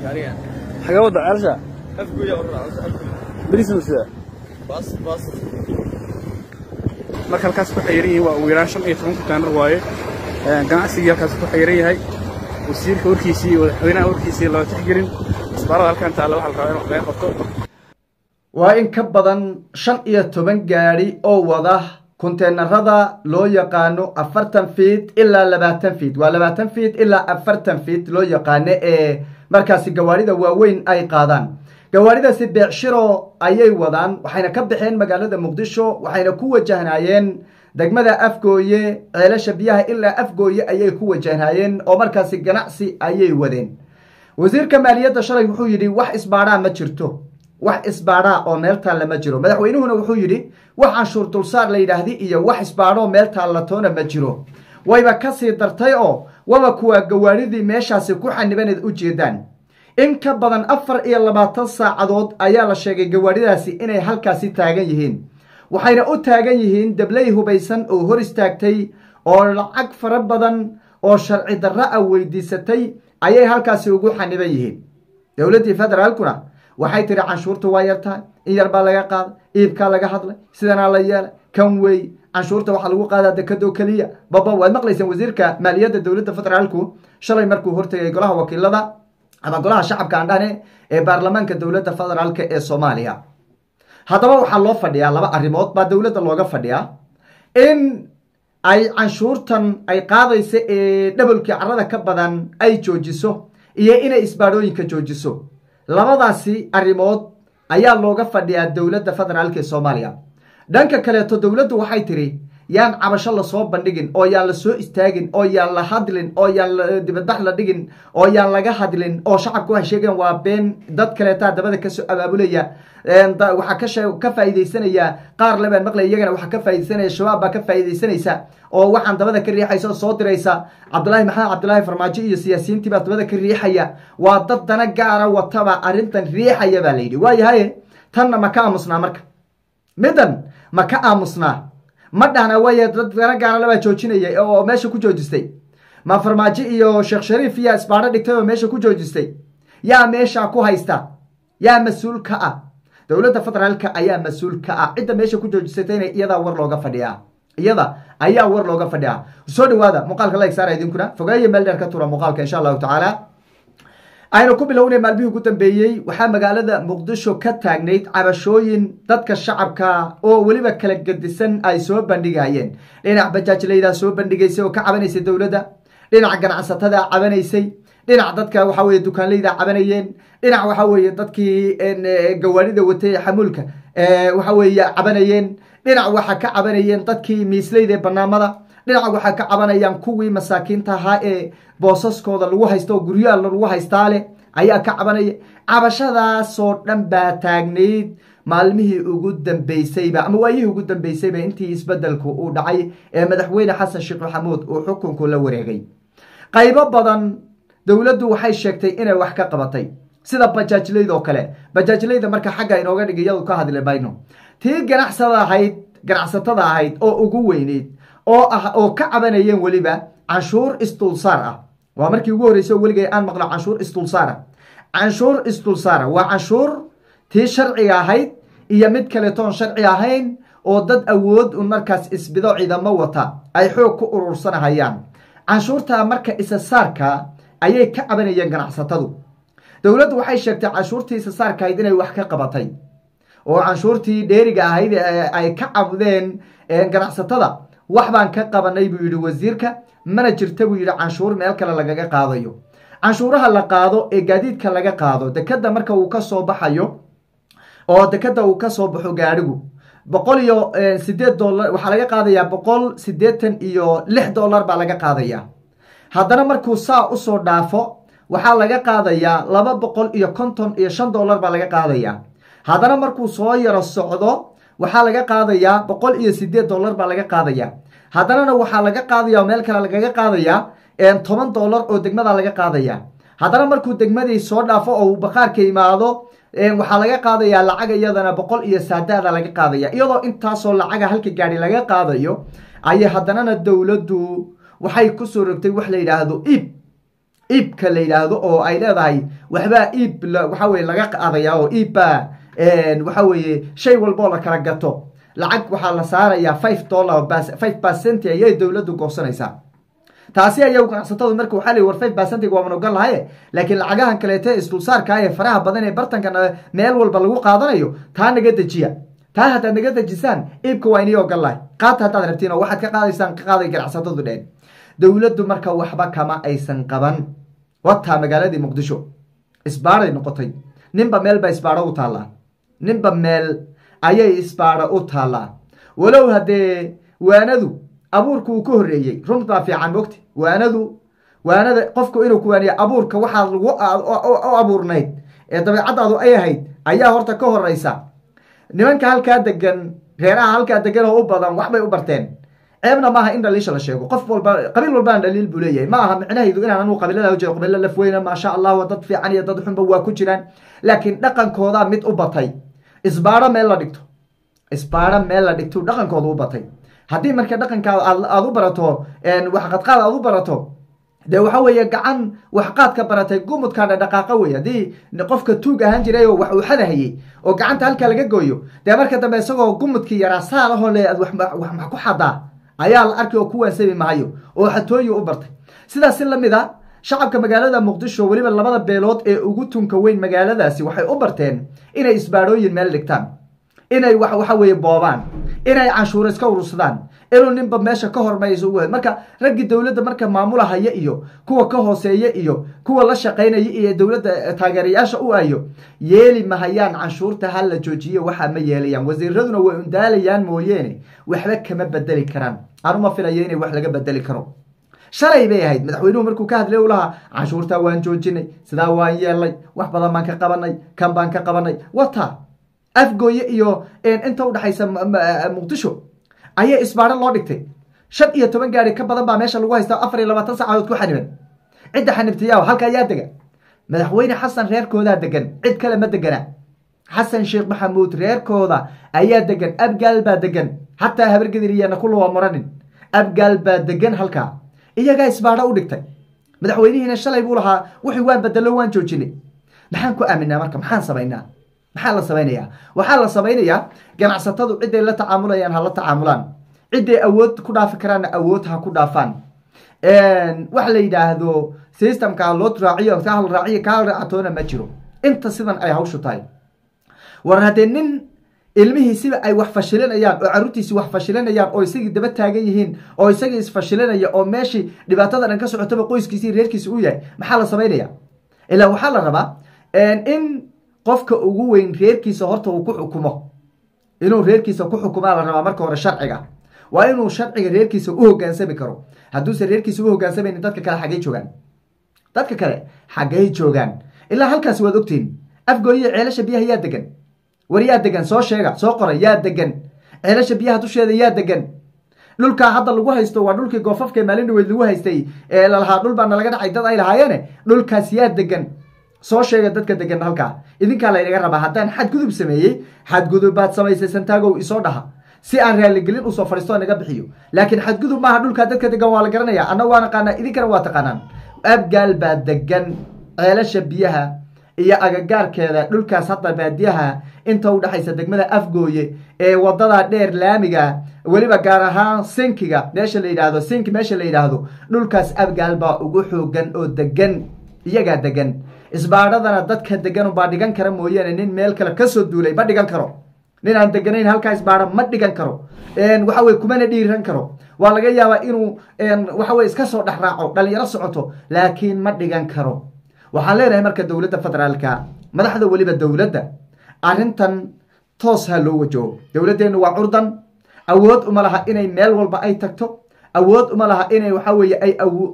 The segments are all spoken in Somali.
gaarigan xagee wadda ceelsha afguya u raacsan afguya beriisna sida bas bas marka halkaas ku xayiran yihiin waa ugu yaraan shan iyo toban kutaanar waaye ganacsigii halkaas ku xayiran yahay wasiirka warkiisii iyo madaxweynaha warkiisii loo tixgelin isbaarada halkan taalla waxaa la rabaa in wax laga qabto waa in ka badan shan iyo toban gaadhi oo wada konteenarada loo yaqaano afartan fiit ilaa labaatan fiit waa labaatan fiit ilaa afartan fiit loo yaqaano ee markaasi gawaarida waaweyn ay qaadaan gawaaridaasi beecshiro ayay wadaan waxayna ka baxeen magaalada muqdisho waxayna ku wajahnaayeen degmada afgooye ceelasha biyaha ilaa afgooye ayay ku wajahnaayeen oo markaasi ganacsi ayay wadeen wasiirka maaliyadda shalay wuxuu yidhi wax isbaadhaa ma jirto wax isbaadhaa oo meel taalla ma jiro madaxweynuhuna wuxuu yidhi wax canshuur dulsaar la yidhaahdi iyo wax isbaadhoo meel taallatoona ma jiro wayba kasii dartay oo waba kuwaa gawaaridii meeshaasi ku xanibaneed u jeedaan in ka badan afar iyo labaatan saacadood ayaa la sheegay gawaaridaasi inay halkaasi taagan yihiin waxayna u taagan yihiin dabley hubaysan oo hor istaagtay oo lacag fara badan oo sharci darro ah weydiisatay ayay halkaasi ugu xaniban yihiin dowladdii federaalkuna waxay tiri canshuurta waa yartahay in yar baa laga qaada iibkaa laga hadlay sidanaa la yeelay kan wey canshuurta waxaa lagu qaadaa dekadoo keliya baba waad maqlayseen wasiirka maaliyadda dowladda federaalku shalay markuu hortegay golaha wakiilada ama golaha shacabka aan dhahne ee baarlamaanka dowladda federaalk ee soomaaliya haddaba waxaa loo fadhiyaa laba arrimood baa dowladda looga fadhiyaa in ay canshuurtan ay qaadayso ee dhabolkii carada ka badan ay joojiso iyo inay isbaadhooyinka joojiso labadaasi arrimood ayaa looga fadhiyaa dowladda federaalk ee soomaaliya dhanka kaleeto dowladdu waxay tiri yaan cabasho lasoo bandhigin oo yaan la soo istaagin oo yaan la hadlin oo yaan dibadbax la dhigin oo yaan laga hadlin oo shacabku waxay sheegeen waa been dad kaleetaa dabada kasoo abaabulaya waxaa ka faa'iidaysanaya qaar lebaan maqlay iyagana waxaa ka faaidaysanaya shabaab baa ka faa'iidaysanaysa oo waxaan dabada ka riixaysa oo soo diraysa cabdulaahi maxamed cabdulaahi farmaajo iyo siyaasiyiintii baa dabada ka riixaya waa dad dana gaara wataba arrintan riixaya baa layidhi waayahaye tanna ma ka aamusnaa marka middan ma ka aamusnaa ma dhahna waaya dad dana gaara labaa joojinaya oo meesha ku joojistay ma farmaajo iyo sheekh shariif yaa isbaadho dhigtay oo meesha ku joojistay yaa meesha ku haysta yaa mas-uul ka ah dowladda federaalka ayaa mas-uul ka ah cidda meesha ku joojisatayna iyadaa war looga fadhiyaa iyada ayaa war looga fadhiyaa soo dhawaada muuqaalka like saara idinkuna fogeeye meel dheer ka tura muuqaalka insha allahu tacaala aynu ku bilownay maalmihii ugu dambeeyey waxaa magaalada muqdisho ka taagnayd cabashooyin dadka shacabka oo weliba kala gedisan ay soo bandhigayeen dhinac bajaajlaydaa soo bandhigaysay oo ka cabanaysay dowladda dhinac ganacsatada cabanaysay dhinac dadka waxa weye dukaanleyda cabanayeen dhinac waxa weye dadkii gawaarida watay xamuulka waxa weye cabanayeen dhinac waxa ka cabanayeen dadkii miisleyda ee banaamada dhinac waxaa ka cabanayaan kuwii masaakiinta ahaa ee boosaskooda lagu haysto oo guryaha lagu haystaa leh ayaa ka cabanaya cabashadaasoo dhan baa taagnayd maalmihii ugu dambeysayba ama waayihii ugu dambeysayba intii isbedelku uu dhacay ee madaxweyne xasan sheekh maxamuud uu xukunku la wareegay qaybo badan dowladdu waxay sheegtay inay wax ka qabatay sida bajaajlayda oo kale bajaajlayda marka xagga inooga dhig iyadu ka hadli mayno tii ganacsada ahayd ganacsatada ahayd oo ugu weyneyd oo ah oo ka cabanayeen weliba canshuur isdulsaar ah waa markii ugu horreysay oo weligay aan maqlo canshuur isdulsaara canshuur isdulsaara waa canshuur tii sharciga ahayd iyo mid kaletoon sharci ahayn oo dad awood un markaas isbido ciidamo wata ay xoog ku urursanahayaan canshuurta marka isasaarka ayay ka cabanayeen ganacsatadu dowladdu waxay sheegtay canshuurtii isasaarka ahayd inay wax ka qabatay oo canshuurtii dheeriga ahayd ay ka cabdeen ganacsatada wax baan ka qabanay buu yidhi wasiirka mana jirta buu yidhi canshuur meel kale lagaga qaadayo canshuuraha la qaado ee gaadiidka laga qaado dekada marka uu ka soo baxayo oo dekada uu ka soo baxo gaadhigu boqol iyo sideed dolar waxaa laga qaadayaa boqol siddeetan iyo lix dollar baa laga qaadayaa haddana markuu saa usoo dhaafo waxaa laga qaadayaa laba boqol iyo konton iyo shan dollar baa laga qaadayaa haddana markuu soo yaro socdo waxaa laga qaadayaa boqol iyo sideed dollar baa laga qaadayaa haddanana waxaa laga qaadaya meel kale lagaga qaadayaa toban dollar oo degmada laga qaadaya haddana markuu degmadii soo dhaafo oo uu baqaarka imaado waxaa laga qaadayaa lacag iyadana boqol iyo saadaada laga qaadaya iyadoo intaasoo lacaga halka gaari laga qaadayo ayay haddanana dowladdu waxay kusoo rogtay wax la yidhaahdo iib iibka la yidhaahdo oo ay leedahay waxbaa iib waxa weye laga qaadaya oo iibbaa waxa weeye shay walboo la kala gato lacag waxaa la saarayaa five dollar five percent ayay dowladdu goosanaysaa taasi ayagu ganacsatadu marka waxaa la war five percentig waaman ogan lahaye laakiin lacagahan kaleeto isdulsaarka ee faraha badan ee bartanka meel walba lagu qaadanayo taa naga dejiya taa haddaad naga dejisaan iibka waa inii ogan lahay qaata haddaad rabtiin oo waxaad ka qaadaysaan ka qaaday ganacsatadu dheen dowladdu marka waxba kama aysan qaban wataa magaaladii muqdisho isbaaray noqotay ninba meel ba isbaaro u taallaa ninba meel ayay isbaaro u taallaa walow haddee waanadu abuurka uu ka horreeyey runt baa fiican mogti waanadu waanada qofku inuu ku waaniya abuurka waxaad lagu u abuurnayd ee dabeecadaadu ay ahayd ayaa horta ka horeysa nimanka halkaa degan reeraha halkaa degan oo u badan waxbay u barteen ceebna maaha in dhaliisha la sheego qof walba qabiil walbana dhaliil buu leeyahay ma aha micnahaydu inaan anu qabiilada ujeedo qabiilo lafweyna maasha allah dad fiican iyo dad xunba waa ku jiraan laakiin dhaqankooda mid u batay isbaaro meel la dhigto isbaaro meel la dhigto dhaqankooda u batay haddii marka dhaqankaada aad u barato waxqadqaad aad u barato dee waxa weeye gacan waxqaadka baratay gumudkaadha dhaqaaqa wey haddii qofka tuug ahaan jiray oo wax uu xadahayey oo gacanta halkaa laga gooyo dee marka dambe isagoo gumudkii yaraa saarahoo le aad wax ku xadaa ayaa la arkay oo ku waansami mahayo oo xatooyi u bartay sidaas si lamid a shacabka magaalada muqdisho weliba labada beelood ee ugu tunka weyn magaaladaasi waxay u barteen inay isbaadhooyin meel dhigtaan inay waxa weeye boobaan inay canshuuro iska urursadaan inuu ninba meesha ka hormayso ugu marka raggii dowladda marka maamulahaya iyo kuwa ka hooseeya iyo kuwa la shaqaynaya iyo dowladda taageerayaasha u ayo yeeli mahayaan canshuurta ha la joojiyo waxaa ma yeelayaan wasiiraduna way undaalayaan mooyeene waxba kama bedeli karaan anuma filayo inay wax laga bedeli karo shalay bay ahayd madaxweynuhu markuu ka hadlay u lahaa canshuurtaa waan joojinay sidaa waan yeelnay wax badan baan ka qabanay kan baan ka qabanay wata afgooye iyo inta udhexaysa muqdisho ayaa isbaaro loo dhigtay shan iyo toban gaari ka badan baa meesha lagu haystaa afar iyo labaatan saacadood ku xaniban cidda xanibtayaa halka ayaa dega madaxweyne xasan reerkoodaa degan cid kale ma degana xasan sheekh maxamuud reerkooda ayaa degan abgaal baa degan xataa habargediriyana kulawa muranin abgaal baa degan halkaa iyagaa isbaaro u dhigtay madaxweynihiina shalay buu lahaa wixii waan bedelo waan joojinay maxaan ku aaminaa marka maxaan samaynaa maxaa la samaynayaa waxaa la samaynayaa ganacsatadu ciday la tacaamulayaan ha la tacaamulaan ciday awood ku dhaafi karaanna awood ha ku dhaafaan wax la yidhaahdo systemka ha loo raaciyo ka hal raaciyo ka hal raacatoona ma jiro inta sidan ay hawshu tahay war haddee nin ilmihiisiba ay wax fashilinayaan oo caruurtiisi wax fashilinayaan oo isagii daba taagan yihiin oo isagii isfashilinaya oo meeshii dhibaatada dhan ka socotaba qoyskiisi reerkiisi u yahay maxaa la samaynaya ilaa waxaa la rabaa in qofka ugu weyn reerkiisa horta uu ku xukumo inuu reerkiisa ku xukumaa la rabaa marka hore sharciga waa inuu sharciga reerkiisa u hogaansami karo hadduuse reerkiisa u hogaansamaynin dadka kale xaggay joogaan dadka kale xaggay joogaan ilaa halkaasi waad ogtihin afgooyiya ceelasha biyaha yaa degan war yaa degan soo sheega soo qora yaa degan ceelasha biyaha dusheeda yaa degan dhulkaa hadda lagu haysto waa dhulkii goofafka maalin dhaweyd lagu haystay ee lalahaa dhul baa nalaga dhacay dad ay lahaayeene dhulkaas yaa degan soo sheega dadka degan halkaa idinkaa laynaga rabaa haddaan xadgudub sameeyey xadgudub baad samaysay santaagow isoo dhaha si aan raaligelin usoo fadhiisto naga bixiyo laakiin xadgudub maaha dhulkaa dadka degan waa la garanaya anna waa naqaanaa idinkana waa taqaanaan abgaal baa degan ceelasha biyaha iyo agagaarkeeda dhulkaas hadda baadiyaha inta u dhexaysa degmada afgooye ee wadada dheer laamiga weliba gaar ahaan sinkiga meesha la yidhaahdo sinki meesha la yidhaahdo dhulkaas abgaal baa ugu xoogan oo degan iyagaa degan isbaadhadana dadka degan baa dhigan kara mooyaane nin meel kale kasoo duulay ma dhigan karo nin aan deganayn halkaa isbaadho ma dhigan karo waxa weye kumana dhiiran karo waa laga yaabaa inuu waxa weye iska soo dhex raaco dhalinyaro socoto laakiin ma dhigan karo waxaan leenahay marka dowladda federaalka madaxda weliba dowladda arrintan toos ha loo wajaho dowladdeennu waa curdan awood uma laha inay meel walba ay tagto awood uma laha inay waxa weye ay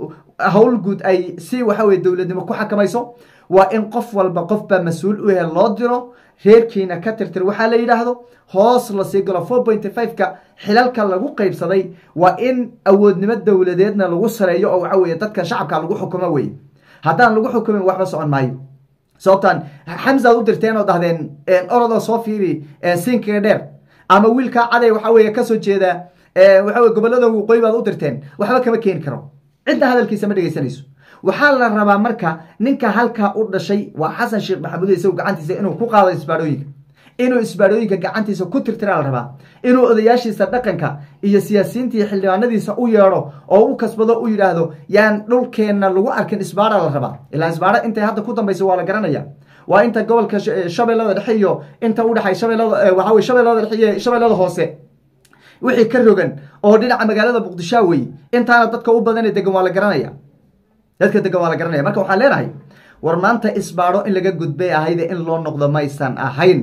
hawl guud ay si waxa weye dowladnimo ku xakamayso waa in qof walba qofbaa mas-uul u yahe loo diro reerkiina ka tirtir waxaa la yidhaahdo hoos lasii galo four pointy five-ka xilalka lagu qaybsaday waa in awoodnimo dowladeedna lagu sareeyo oo waxa weye dadka shacabka lagu xukumo weye haddaan lagu xukumin waxba socon maayo sababtaan xamsaad u dirteen oo dhahdeen orodoo soo fiiri sinkiga dheer ama wiilkaa caday waxa weye kasoo jeeda waxa weye gobolada waqooyi baad u dirteen waxba kama keeni karo cidna hadalkiisa ma dhegaysanayso waxaa la rabaa marka ninka halkaa u dhashay waa xasan sheekh maxamuud isagu gacantiisa inuu ku qaado isbaadhooyinka inuu isbaadhooyinka gacantiisa ku tirtiraa la rabaa inuu odayaashiisa dhaqanka iyo siyaasiyiinta iyo xildhibaanadiisa u yeedho oo u kasbado u yidhaahdo yaan dhulkeenna lagu arkin isbaadha la rabaa ilaa isbaadho intay hadda ku dambaysa waa la garanaya waa inta gobolka shabeellada dhexe iyo inta udhexay shabeellada waxaa weye shabeellada dhexe iyo shabeellada hoose wixii ka rogan oo dhinaca magaalada muqdishoa wey intaana dadka u badan ee degan waa la garanaya dadka degan waa la garanaya marka waxaan leenahay war maanta isbaadho in laga gudbay ahayde in loo noqdo maysan ahayn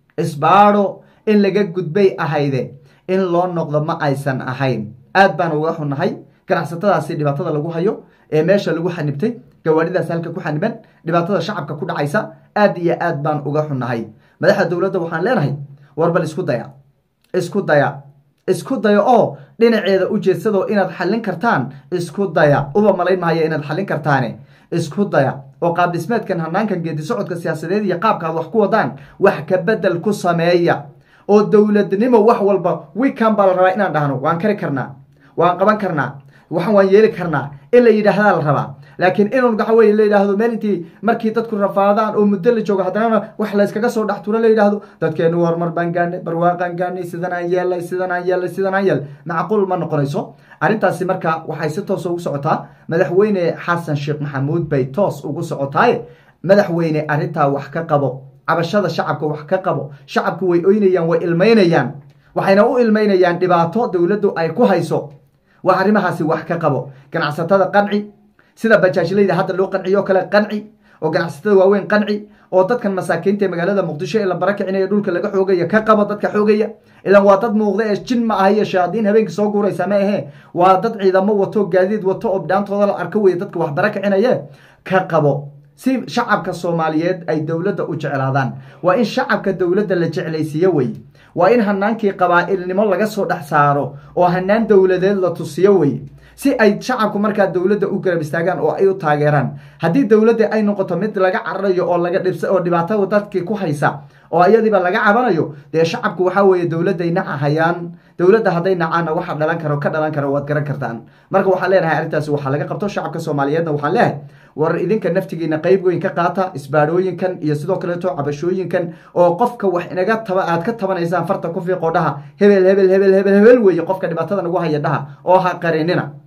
isbaadho in laga gudbay ahayde in loo noqdo ma aysan ahayn aad baan uga xunahay ganacsatadaasi dhibaatada lagu hayo ee meesha lagu xanibtay gawaadhidaas halka ku xaniban dhibaatada shacabka ku dhacaysa aad iyo aad baan uga xunahay madaxda dowladda waxaan leenahay war bal isku daya isku daya isku daya oo dhinaceeda u jeedsadoo inaad xallin kartaan isku daya uba malayn mahaya inaad xallin kartaane isku daya oo qaab dhismeedkan hanaankan geedi socodka siyaasadeed iyo qaabka aad wax ku wadaan wax ka bedel ku sameeya oo dowladnimo wax walba wikan baa la rabaa inaan dhahno waan kari karnaa waan qaban karnaa waxan waan yeeli karnaa in la yidhaahdaa la rabaa laakiin inun waxa weye la yidhaahdo meel intii markii dadku rafaadaan oo muddo la joogo haddanana wax layskaga soo dhex turo la yidhaahdo dadkeenu horumar baan gaanay barwaaqaan gaanay sidan aan yeelay sidan aan yeelay sidan aan yeelay macquul ma noqonayso arrintaasi marka waxay si toos ugu socotaa madaxweyne xasan sheekh maxamuud bay toos ugu socotaaye madaxweyne arrintaa wax ka qabo cabashada shacabka wax ka qabo shacabku way oynayaan way ilmaynayaan waxayna u ilmaynayaan dhibaato dowladdu ay ku hayso waa arrimahaasi wax ka qabo ganacsatada qanci sida bajaajlayda hadda loo qanciyo kale qanci oo ganacsatada waaweyn qanci oo dadkan masaakiinta ee magaalada muqdisho ee la barakicinayo dhulka laga xoogaya ka qabo dadka xoogaya ilan waa dad muuqda ee jin ma aha iyo shayaadiin habeenkii soo guuraysa ma ahee waa dad ciidamo wato gaadiid wato oo bidhaantooda la arko weye dadka wax barakicinaye ka qabo si shacabka soomaaliyeed ay dowladda u jeclaadaan waa in shacabka dowladda la jeclaysiiyo wey waa in hanaankii qabaa'ilnimo laga soo dhex saaro oo hanaan dowladeed la tusiyo wey si ay shacabku markaa dowladda u garab istaagaan oo ay u taageeraan haddii dowladda ay noqoto mid laga cararayo oo laga dhibsa oo dhibaatada dadkii ku haysa oo iyadiiba laga cabanayo dee shacabku waxaa weeye dowladday nacahayaan dowladda hadday nacaanna waxa dhalan karo ka dhalan karo waad garan kartaan marka waxaan leenahay arrintaasi waxaa laga qabto shacabka soomaaliyeedna waxaan leehay war idinka naftigiina qayb weyn ka qaata isbaadhooyinkan iyo sidoo kaleeto cabashooyinkan oo qofka wax inaga taba aad ka tabanaysaan farta ku fiiqoo dhaha hebel hebel hebel hebel hebel weeye qofka dhibaatada nagu haya dhaha oo ha qarinina